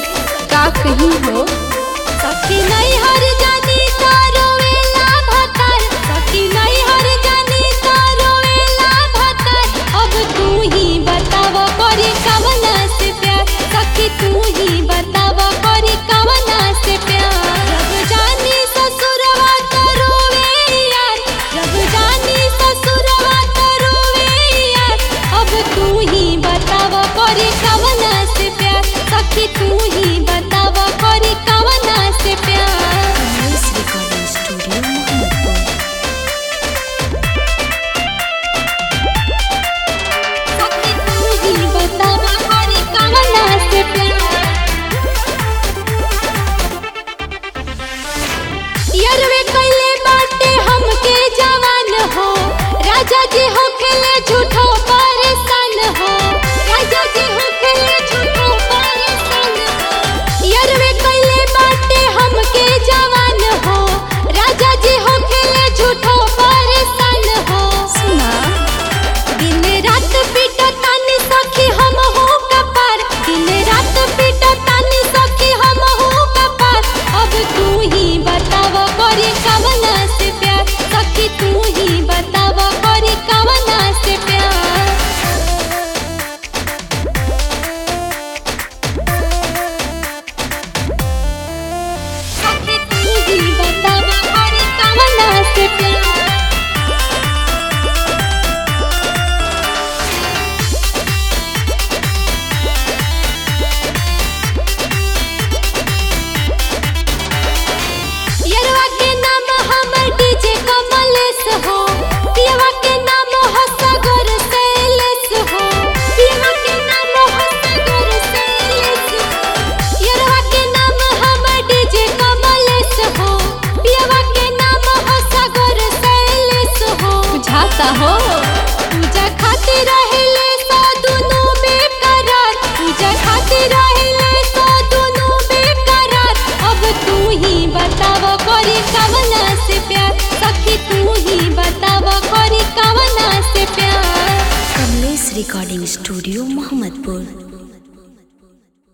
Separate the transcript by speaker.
Speaker 1: का कहीं हो
Speaker 2: सखी नहीं हर जानी तारो वेला भतर सखी नहीं हर जानी तारो वेला भतर अब तू ही बताव करे कवना से प्यार सखी तू ही बताव करे कवना से प्यार जब जानी ससुरवा तो रोवे यार जब जानी ससुरवा तो रोवे यार अब तू ही बताव करे कवना से प्यार सखी तू ही बताव करे कवना से प्यार
Speaker 1: कमलेश रिकॉर्डिंग स्टूडियो मोहम्मदपुर
Speaker 2: सखी तू ही बताव करे कवना से प्यार यरवे कैले बाटे हमके जवान हो राजा जी हो खेले झूठो परेशान हो राजा जी हो खेले झूठो परेशान हो यरवे कैले बाटे हमके जवान हो राजा जी हो खेले झूठो परेशान हो
Speaker 1: सुना
Speaker 2: दिन रात पीटा तानी सखी हम हो कपार दिन रात पीटा तानी सखी हम हो कपार अब तू ही बताव करे कवना से प्यार सखी तू ही बताव करे कवना से प्यार सखी तू ही बताव करे कवना से प्यार यरवा के नाम हमर डीजे कमलेश हो पियवा के नाम हो सागर शैलेश हो पियवा के नाम हो सागर शैलेश हो यरवा के नाम हमर डीजे कमलेश हो पियवा के नाम हो सागर शैलेश हो
Speaker 1: बुझाता हो
Speaker 2: पूजा खातिर रहले सो दुनु बेकरार पूजा खातिर रहले सो दुनु बेकरार अब तू ही बताव करे कवना से प्यार सखी तू ही बताव करे कवना से प्यार
Speaker 1: कमलेश रिकॉर्डिंग स्टूडियो मोहम्मदपुर